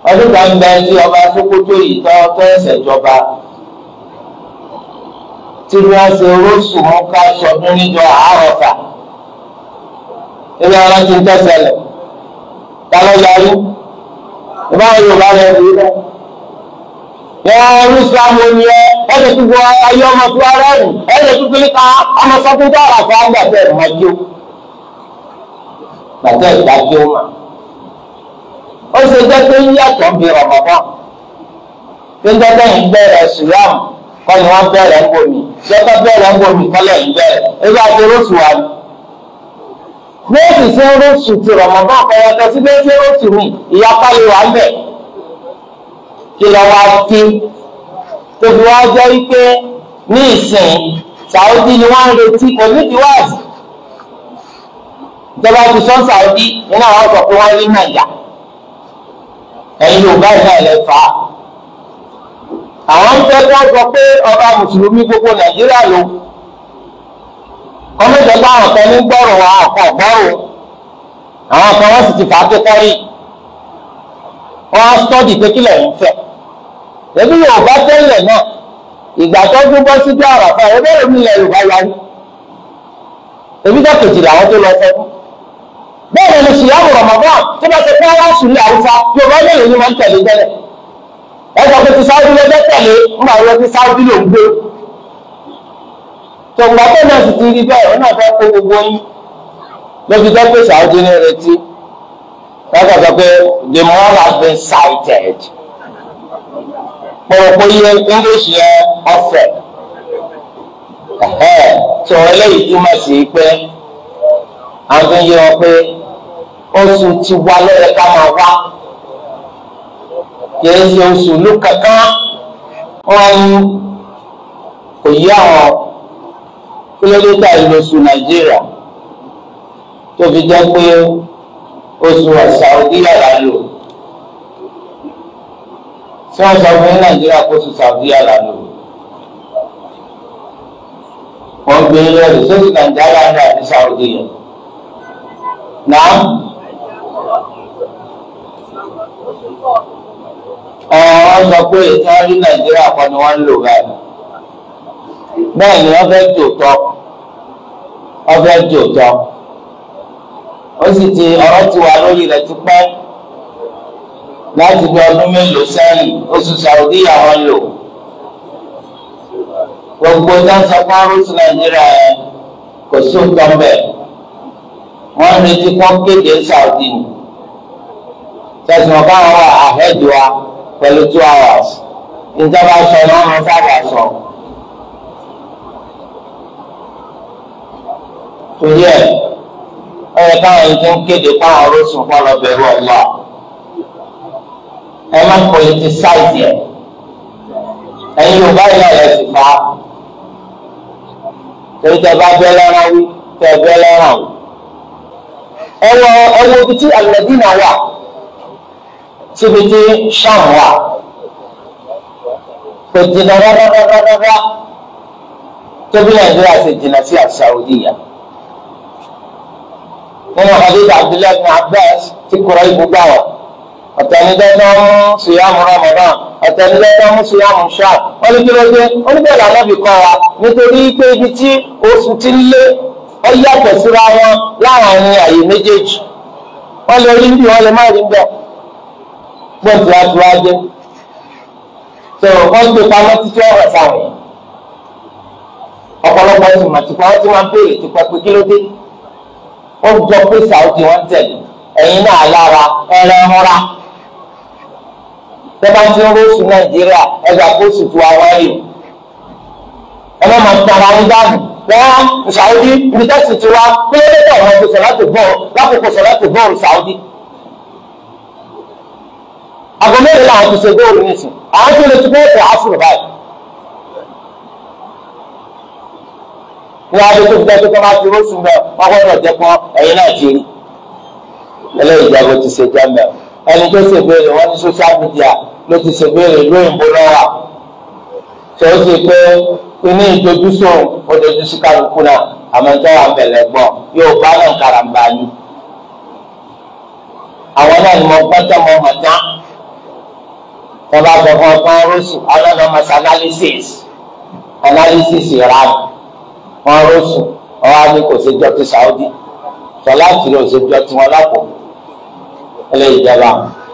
ọdún kan bẹ tí ọba Sókótó yìí tọ́ tọ́ ẹsẹ̀ jọba tí wọ́n ṣe oróṣù mú ká sọdún níjọ àárọ̀fà ilé ọlọ́ ti ń tẹ̀sẹ̀lẹ̀ kálọ̀ yarí ìbáwọn Yorùbá rẹ̀ rí rẹ̀ wọ́n ọdún Islam wo ni ẹ ẹ̀jẹ̀ tó gbọ́ ayé ọmọ tó ara ẹ̀rù ẹ̀jẹ̀ tó fi ká ọmọ sọ́kún tó àràfà gbàtẹ́ ẹ̀ máa jó gbàtẹ́ ìdájọ́ mà ó ṣe jẹ́ pé ń yàtọ̀ bí Ramadan pé ń dọ́gbẹ́ yìí bẹ̀rẹ̀ ṣùgbọ́n kọ́ ni wọ́n bẹ̀rẹ̀ ń bomi jọ́tọ̀ bẹ̀rẹ̀ ń bomi kọ́lẹ̀ ń bẹ̀rẹ̀ ebi àti rótù wa ni. Méjì sí rótù ti Ramadan kọ̀yọ̀tọ̀ sí méjì rótù mi ìyapa lè wà ń bẹ̀. Kí lọ wá kí tóbi wá jẹ́ wípé ní ìsìn Saudi ni wọ́n ń retí kò ní ìdíwáàsì. Ìjọba ti sọ Saudi nínú àwọn ọ̀sọ̀ pé wọ́n rí Nàìjà ẹ̀yin yorùbá yìí náà lè fà á àwọn ń fẹ́ kó sọ pé ọba mùsùlùmí gbogbo nàìjíríà ló kọ́mẹ́jọ bá àwọn kan ní gbọ́rọ̀ àwọn kan gbọ́rọ̀ àwọn kan wọ́n sì ti fà á tó kọ́rí wọ́n á sọ́ọ̀dì pé kílẹ̀ ń fẹ́ ẹbí yorùbá tẹ́lẹ̀ náà ìgbà tó gbé bọ́ sí bí àràfà ẹgbẹ́ òmìn ilẹ̀ yorùbá yarí ebi dọ́kẹ̀jì làwọn tó lọ fẹ́ fún bẹ́ẹ̀ ni ṣìyàwó Ramadan tó bá ṣe pé wọ́n sùn ní àwùjọ yorùbá mélòó ni wọ́n ń tẹ̀lé tẹ́lẹ̀ ẹ̀sọ́ pé ti sáwọ́dí lọ́jọ́ tẹ̀lé ńgbà wọ́n ti sáwọ́dí ló ń gbé tòǹgbà tó náà sì ti rí bẹ́ẹ̀ ó náà fẹ́ kó gbogbo yín lóbi jẹ́ pé sáwọ́dí ní retí lọ́kọ̀ sọ pé the more has been cited pọ̀rọ̀pọ̀ iye English yẹn ọ̀fẹ́ tó eléyìí túmọ̀ sí pé àwọn tó ń yé wọn pé oṣù ti wá lọ́yẹ ká máa wá kìí ṣe oṣù ló kankan wọn kò yí àwọn kílódéta ìlú oṣù nàìjíríà tó fi jẹ́ pé oṣù Saudi yàrá lò tí wọ́n sọ fún nàìjíríà kó oṣù Saudi yàrá lò wọ́n gbé lórí sóṣù nàìjíríà ní àti Saudi yẹn náà wọ́n sọ pé ìtàn rí nàìjíríà kan ni wọ́n ń lò báyìí bẹ́ẹ̀ ni wọ́n fẹ́ tòótọ́ wọ́n fẹ́ tòótọ́ ó sì ti ọ̀rọ̀ ti wà lórí rẹ̀ ti pẹ́ láti bí ọdún mélòó sẹ́yìn oṣù Saudi àwọn lò gbogbo dáńsọ fún arúgbó nàìjíríà yẹn kò sí nǹkan bẹ́ẹ̀ wọ́n ń retí kọ́ kéde Saudi ni tẹ̀sán káwọn wà ahead wa pẹ̀lú two hours ìjọba sọ ní wọn sábà sọ. torí ẹ̀ ó yẹ káwọn ẹni tó ń kéde káwọn orósùn kọ́ lọ bẹ̀rù ọ̀la ẹ má politicize ẹ̀ ẹ̀yin Yorùbá yìí náà lè sì fa torí tẹ bá bẹ́ lọ́rọ̀ wí tẹ bẹ́ lọ́rọ̀ wí ẹ wọ ẹ wo ibi tí Al-Madina wà síbi tí Ṣam wà kò jìnnà rárárárárá tóbi Nàìjíríà sì jìnnà sí Saudiya nínú hadith Abdullahi bin Abbas tí kúrò ibùgbà wà ọ̀tẹ̀nidẹ́tọ́ mú síyàmù Ramadan ọ̀tẹ̀nidẹ́tọ́ mú síyàmù Ṣam wọ́n ní kí ló dé wọ́n ní bẹ́ẹ̀ lànà bí kọ́ wa nítorí pé ibi tí oṣù ti ń lé ọ yàtọ̀ síra wọn láàrin àyè méjèèjì wọ́n lè rí bí wọ́n lè má rí bẹ́ẹ̀ gbọ́dọ̀ àti wájú tó wọ́n gbé pamọ́ títí ọ̀rọ̀ sáwọn yẹn ọ̀pọ̀lọpọ̀ ẹ̀sùn màtìpá wọ́n ti máa ń béèrè tipa pé kí ló dé wọ́n jọ pé Saudi wọ́n tẹ̀lé ẹ̀yin náà lára ẹ̀rẹ̀ ńlá tẹ́lá tí ń rọ́ọ̀sù Nàìjíríà ẹgbà kóòsù tó wá wáyé ẹ má máa tara ń dànù wọ́n Saudi ibi tẹ́sí ti wá kí ló dé tẹ̀ wọ́n ti sọ̀ láti bọ́ọ̀ lákòókò sọ̀ láti bọ́ọ̀lù Saudi àgọ́ mẹ́rin làwọn ti ṣe góòlù nísìn àwọn tó lè ti bẹ́ẹ̀ tẹ̀ áfúrò báyìí. wọ́n á lè tó fi dájú pé máa fi rósùn bẹ́ẹ̀ wọ́n gbọ́dọ̀ jẹ́ pọ́n ẹ̀yin náà ti rí. eléyìí ìjábọ̀ ti ṣe jẹ́mẹ̀ ẹni tó ṣe béèrè wọ́n ní social media ló ti ṣe béèrè lóyìnbó lọ́wọ́ tó ó ṣe pé inú ìdojúsùn ó dojú sí kálukú náà àmọ́ tó wà bẹ̀lẹ̀ gbọ́ yóò bá náà karambà ni. àwọn náà ni mo gbọ́dọ̀ mọ mọ̀tá wọ́n bá sọ fún ọkàn rọ́ọ̀sù ọlọ́dọ̀ mọ̀sí analysis analysis ìran wọn rọ́ọ̀sù ọwọ́ á ní kò sí jọ ti Saudi sọ láti rí òṣèjọ tí wọ́n lápò ẹlẹ́yìí jẹba.